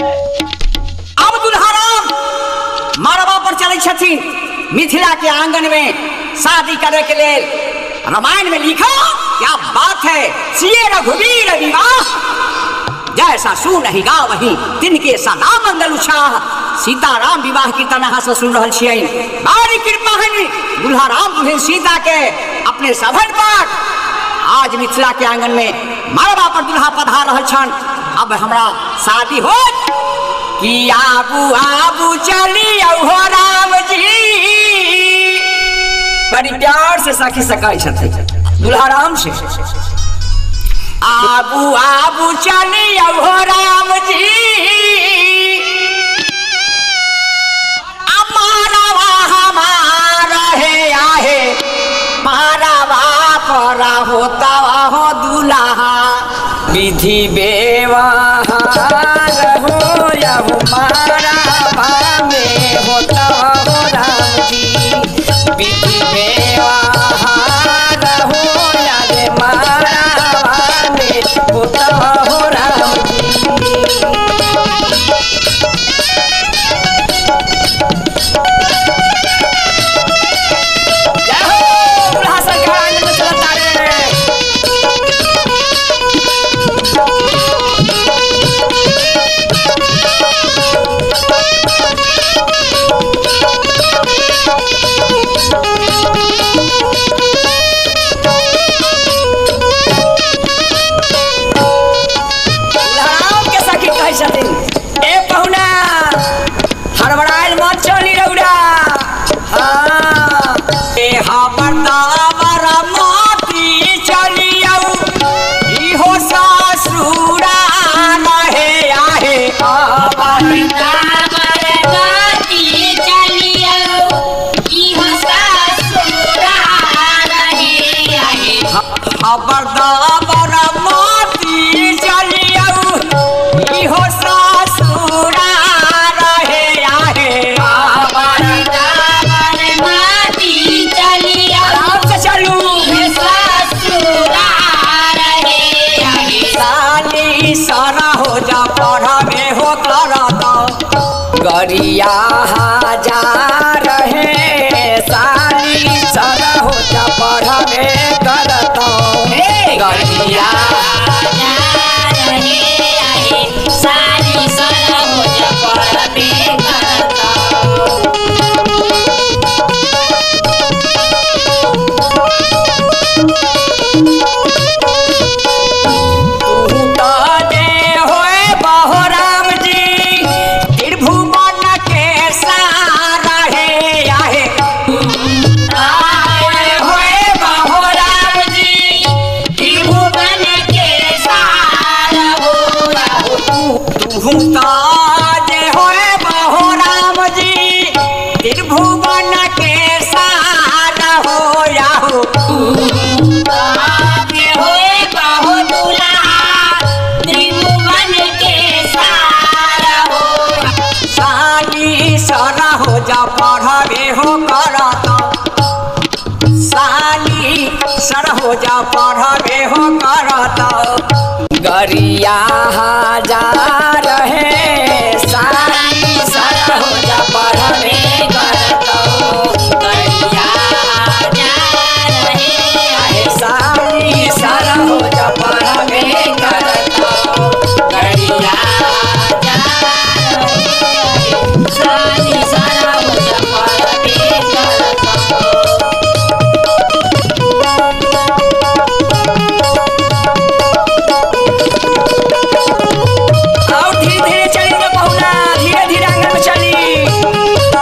अब दुल्हाराम मरबा पर चले छथिन मिथिला के आंगन में शादी करे के लिए रामायण में लिखा क्या बात है सिए रघुवीर विवाह जैसा सू नहीं गा वही तिनके सदा मंगल उछाह सीताराम विवाह की तरह से सुन रहल छियै बारी कृपा है दुल्हाराम दुल्हन सीता के अपने सभन पर आज मिथिला के आंगन में मरबा पर दुल्हा पधार रहल छन अब हमरा शादी हो कि आबू आबू चली हो राम जी बड़ी प्यार से सखी सकाई छथिन दुल्हाराम से आबू आबू चली हो राम जी अमारवा हमारा है आहे मारवा पर होता हो दुल्हा विधि बेवहार हो या हो मारवा में होता हो राम जी विधि बेवहार हो या रे मारवा में होता हो राम जी जय हो दुल्हा सरकार आंगन में चलता रे दुल्हाराम के सखी कहै छथिन ए पहुना हड़बड़ाइल मत चली रौरा हाँ ए हमर माती चलियौ इहो ससुरा नहे आहे हमर हमर दाबर माती चलियौ इहो ससुरा रहे आहे हमर आराम से चलू साली सारा हो जा पढ़ावे हो करत गरिया जा रहे साली सारा हो जा पढ़ावे करत गरिया तू काने होए बहो राम जी त्रिभुवन के सारा है आहे आए होए बहो राम जी त्रिभुवन के सारा हो तू काने होए बहो राम जी त्रिभुवन के सारा हो याहो साली सरा हो जा पढ़ावे हो करत साली सर हो जा पढ़ावे हो करत गरिया जा रहे साली सर हो जा पढ़ावे करत गरिया आहे साली सर हो जा पढ़ावे करत गरिया आओ धीरे धीरे चली रे बहुना धीरे धीरे आंगन में चली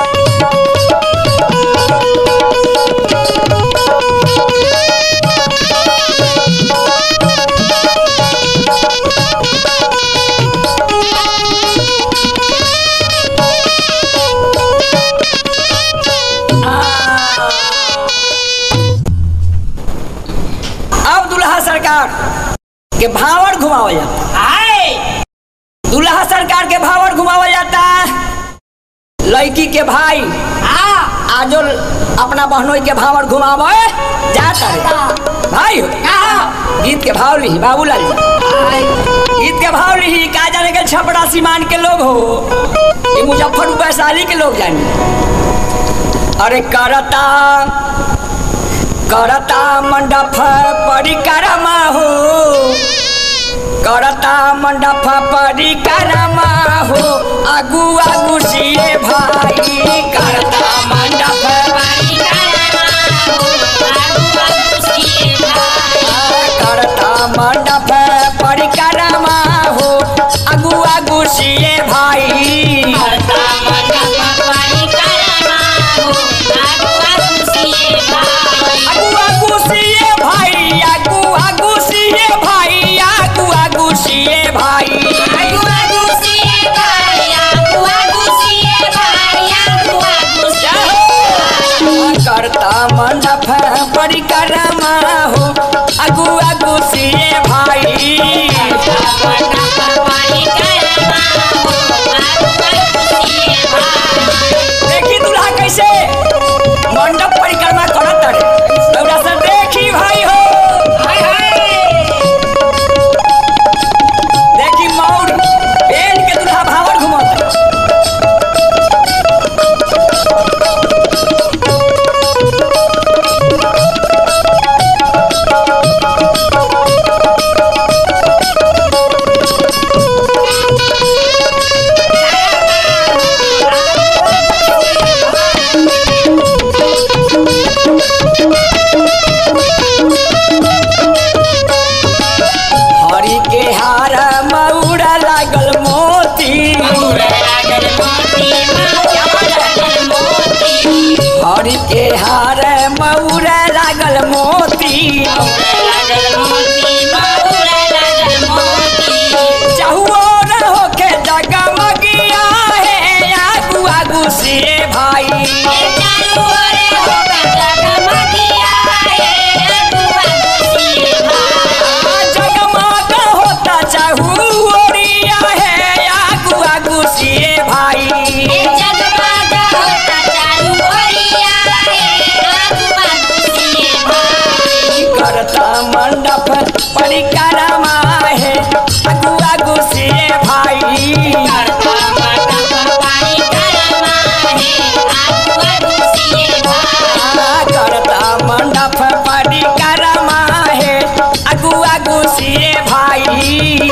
अब दुल्हा सरकार के भावर घुमावल जाता आए दुल्हा सरकार के भावर घुमावल जाता लड़की के भाई आ आजो अपना बहनोई के भावर घुमावे जाता रे भाई हो गीत के भाव ली बाबूलाल जी गीत के भाव लिही का जाने के छपड़ा सीमान के लोग हो ये मुजफ्फर वैशाली के लोग जानी अरे करता करता मंडप परिक्रमा हो करता मंडप परिक्रमा हो आगू आगू सिए भाई करता मंडप करता मंडप परिक्रमा हो आगू आगू सिए भाई आगू आगू सिए भाई आगू आगू सिए भाई आगू आगू सिए भाई करता मंडप परिक्रमा हो आगू आगू सिए भाई देखी दूल्हा कैसे मंडप परिक्रमा करत रे दौड़ा से देखी भाई हो देखी मौर पेन के दूल्हा भावर घुमत हरी के हार मौरा लागल मोती हरी के हार मौरा लागल मोती चहुओर होके जगमगिया है आगू आगू से भाई जगमग होता चहुओरिया है आगू आगू से भाई करता मंडप परिक्रमा है आगू आगू से भाई करता मंडप परिक्रमा है आगू आगू से भाई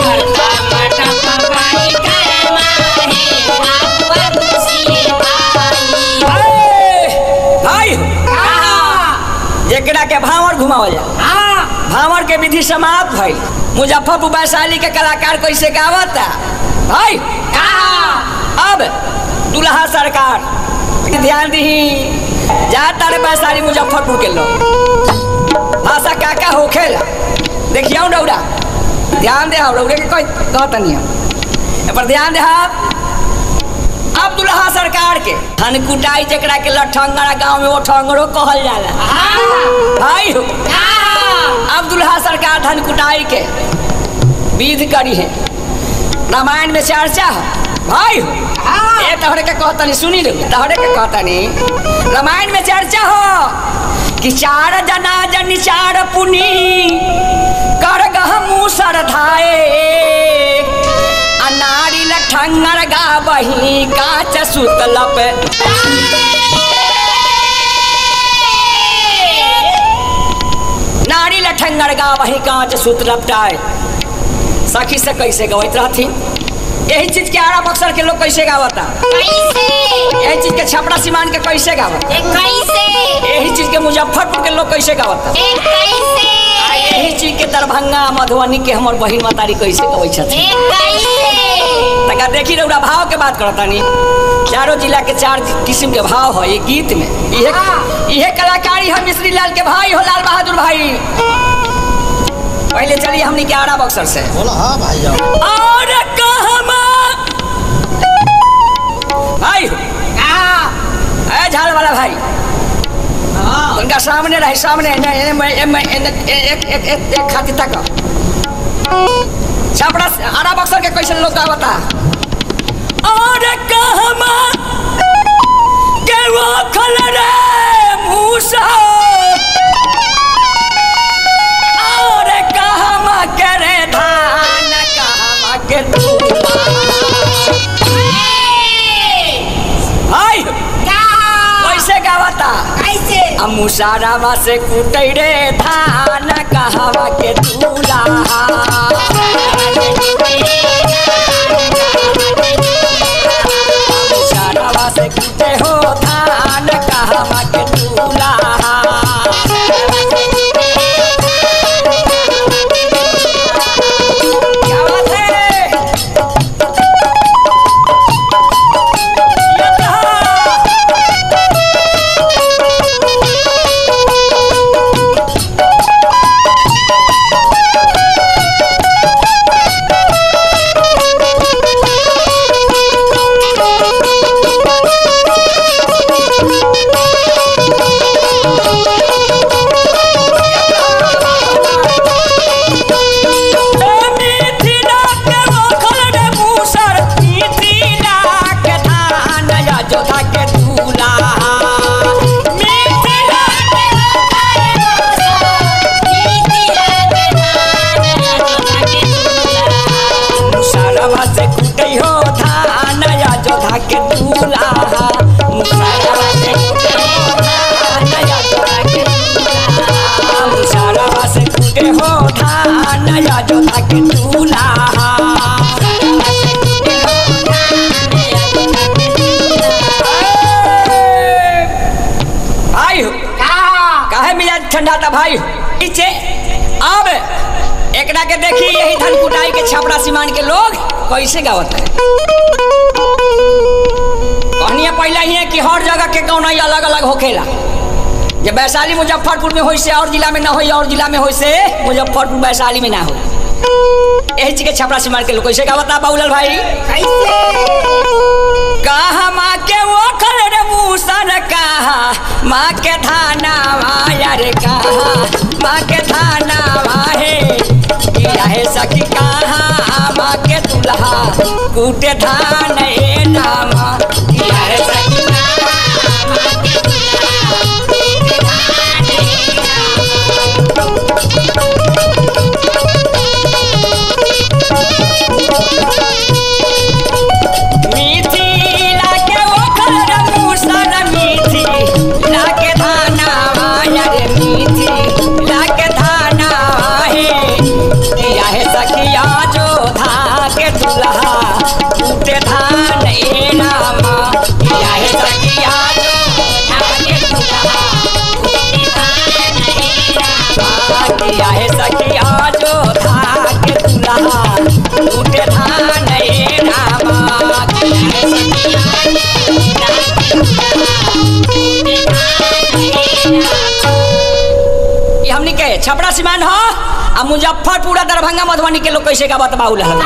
ए, भाई जेकरा के भावर घुमावल जा भावर के विधि समाप्त भइल मुजफ्फरपुर वैशाली के कलाकार कैसे गावता भाई अब दुल्हा सरकार ध्यान दही जा तारे वैशाली मुजफ्फरपुर के लोग भाषा का का होखेला देखियो डौरा ध्यान दे रौरे के कोई कहतनी हम ए पर ध्यान दे अब दुल्हा सरकार के धन कुटाई जकरा के लठंगरा गांव में वो ठंगरो कहल जाला भाई हो अब दुल्हा सरकार धन कुटाई के विध करी है रामायण में चर्चा है भाई हो ए तहरे के कहतनी सुनी लो तहरे के कहतनी रामायण में चर्चा हो कि चार जना जन चार पुनी कर गह मूसर धाए आ नारी लठंगर गा बही काच सुतलप नारी लठंगर गा वही कांच सूत लपटाए सखी से कैसे गवैत रहथिन यही चीज के आरा बक्सर के लोग कैसे गावता यही चीज के छपरा सीमान के कैसे गावता यही चीज के मुजफ्फरपुर के लोग कैसे गावता आ यही चीज के दरभंगा मधुबनी के हमर बहिन मतारी कैसे गवै छथिन तका देखी रौरा भाव के बात करता नी चारों जिला के चार किस्म के भाव है ये गीत में इहे इहे कलाकारी है मिश्री लाल के भाई हो लाल बहादुर भाई पहले चलिए हमनी के आरा बक्सर से बोला हाँ भाई जाओ और कहमा भाई ए झाल वाला भाई उनका सामने रहे सामने एने- एने- एने- एने- एने- एक एक एक एक खाती तक छपड़ा से- आरा बक्सर के कैसे लोग बता और कहमा के वो खल रे मूसा और कहमा करे धान कहमा मुसारावा से कुटै रे धान कहवा के दूल्हा मुसारावा से कुटे हो धान कहवा के दूल्हा क्या बात है ये कहा मिथिला के मखल रे मूसर मिथिला के धान या जोधा के दूल्हा मिथिला मुसरवा से कुटै हो धान या जोधा के दूल्हा मुसरवा से कुटै हो धान या जोधा के दूल्हा मुसरवा से कुटै हो धान या जोधा के दूल्हा भाई हो काहे मिजाज ठंडा था भाई नीचे अब एकरा के देखी यही धन कुटाई के छपरा सीमान के लोग कैसे गावत है कहनिया पहले ही है कि हर जगह के कौन अलग अलग होखेला जब वैशाली मुजफ्फरपुर में होई से और जिला में ना होई और जिला में होई से मुजफ्फरपुर वैशाली में ना हो यही चीज के छपरा सीमान के लोग कैसे गावत है बाबूलाल भाई कहा माँ के वो खल रे मूसन कहा माँ के थाना माया रे कहा माँ के थाना माहे किया है सखी कहा माँ के दुल्हा कूटे धान ए नामा किया है सखी मीठी लाके वो खल मूसन मीठी लाके धाना माया रे मीठी लाके धाना हे किया है सखिया जो धा के दुल्हा टूटे धान ए नामा किया है सखिया जो धा के दुल्हा किया है सखिया जो धा के दुल्हा टूटे धान ए नामा किया है ये हमनी के छपरा सीमान हो आ मुजफ्फरपुर आ दरभंगा मधुबनी के लोग कैसे का बतबाऊ रहल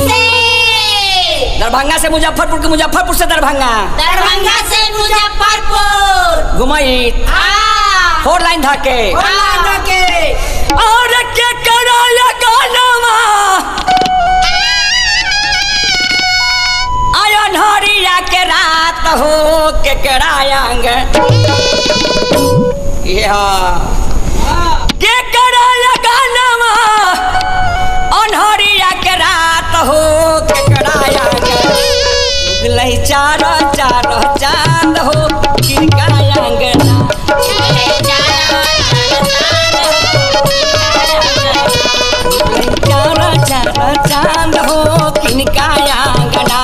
दरभंगा से मुजफ्फरपुर के मुजफ्फरपुर से दरभंगा दरभंगा से मुजफ्फरपुर घुमई हाँ फोर लाइन धाके बोला के और के कराया गानवा आयन हरिया के रात हो के करायांग या के कराया गानवा अनहरिया के रात हो के करायांग लई चार चार चांद हो किरकायांग चार चार चांद हो किनकायांगना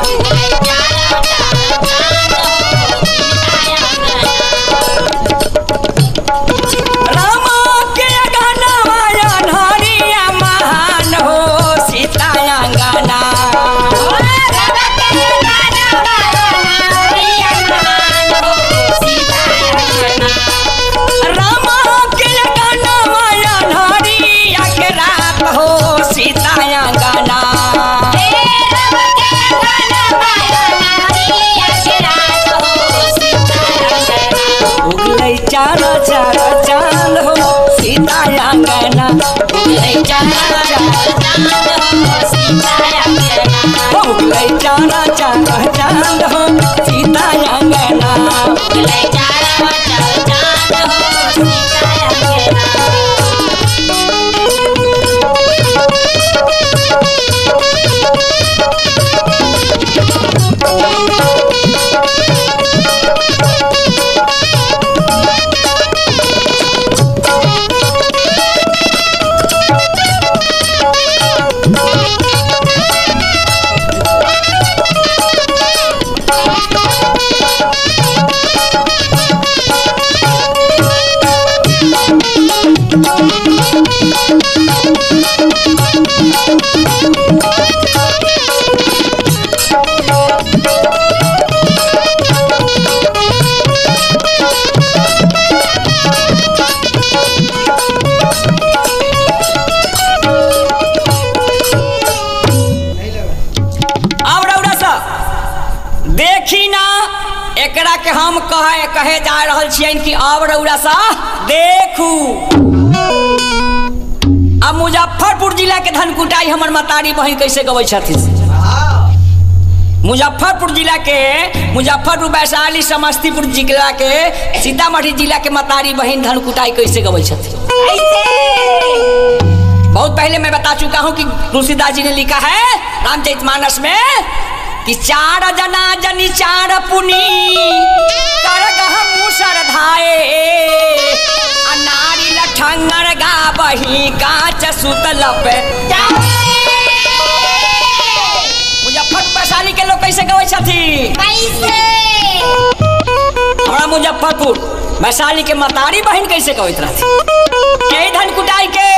रामा के गाना माया हरिया महान हो सीतायांगना रामा के गाना माया हरिया के रात हो सीतायांगना उगलै चार चार चांद हो सीतायांगना उगलै चार चार उगलै चार चार चांद हो सीतायांगना देखी ना एकरा के हम कहे कहे जा रहल छियन कि अब रौरा सा देखू अब मुजफ्फरपुर जिला के धनकुटाई हमर मतारी बहन कैसे गबै छथिन मुजफ्फरपुर जिला के मुजफ्फरपुर वैशाली समस्तीपुर जिला के सीतामढ़ी जिला के मतारी बहन धनकुटाई कैसे गबै छथिन बहुत पहले मैं बता चुका हूं कि तुलसीदास जी ने लिखा है रामचरितमानस में कि चार जना जनी चार पुनी करगह मूसर धाए आ नारी लठंगर गा बही कांच सुतल पे मुजफ्फरपुर वैशाली के लोग कैसे गबै छथिन हमरा मुजफ्फरपुर वैशाली के मतारी बहन कैसे गबैत रहथिन के धन कुटाई के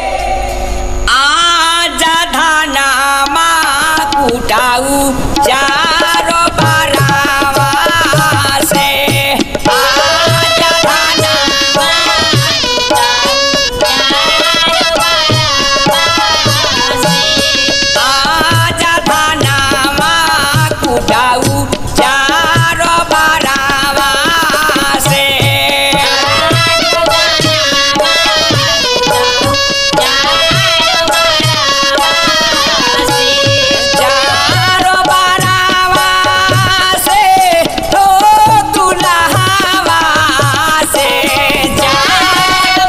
आजा धनामा कुटाऊ चारो बारावा से आजा धनामा आजा धनामा कुटाऊ चारो बारावा से चारो बारावा से तो दुल्हावा से चारो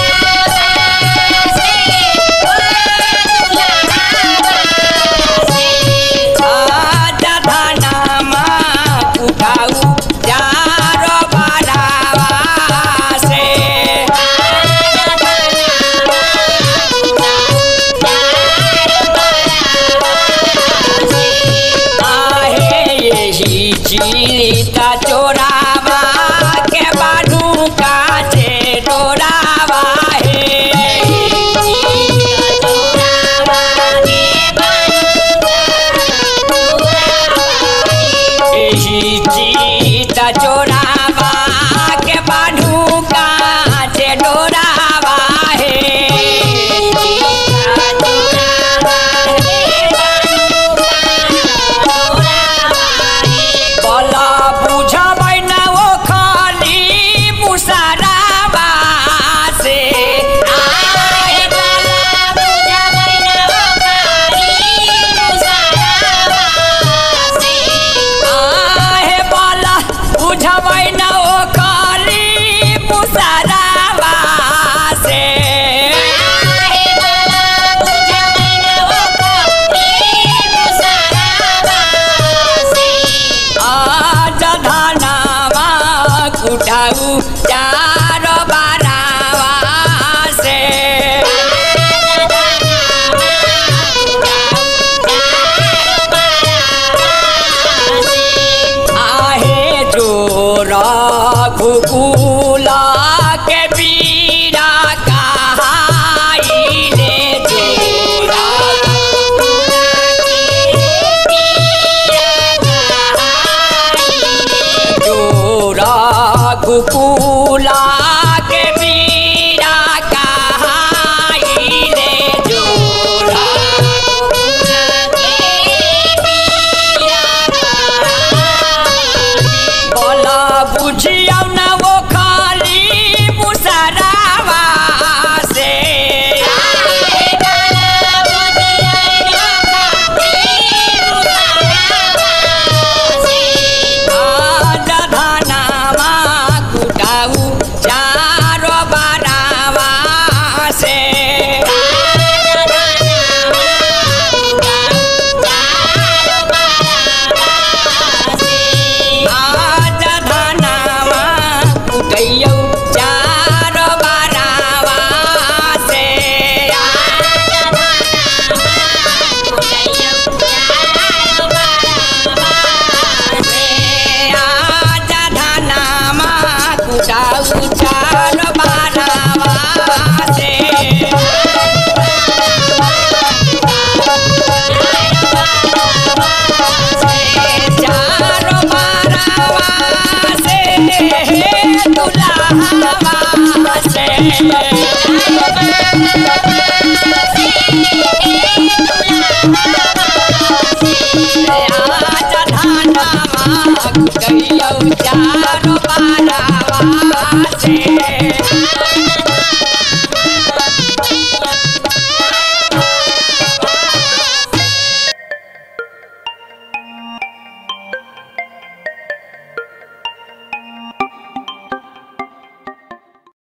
आजा धनामा कुटाऊ चारो बारावा से आहे यही चीता चोरावा के बानू काचे डोरावा हे यही चीता चोरावा के बानू काचे डोरावा हे बला बुझबै न ओ खाली मुसरावा से आए आहे बला बुझबै न ओ खाली मुसरावा से आज धनावा कुटाऊ चार बारावा से आहे जोरा घुकुला के बीरा कहाइले जोरा जोरा घुकुला के बीरा कहाइले जोरा बोला बुझिया न वो खाली मुसरावा से आज धनावा कुटाऊ चारो बारावा से आज धनावा कुटैयौ चारो बारावा से आज धनावा कुटाऊ चारो बारावा से चारो बारावा से दुल्हावा से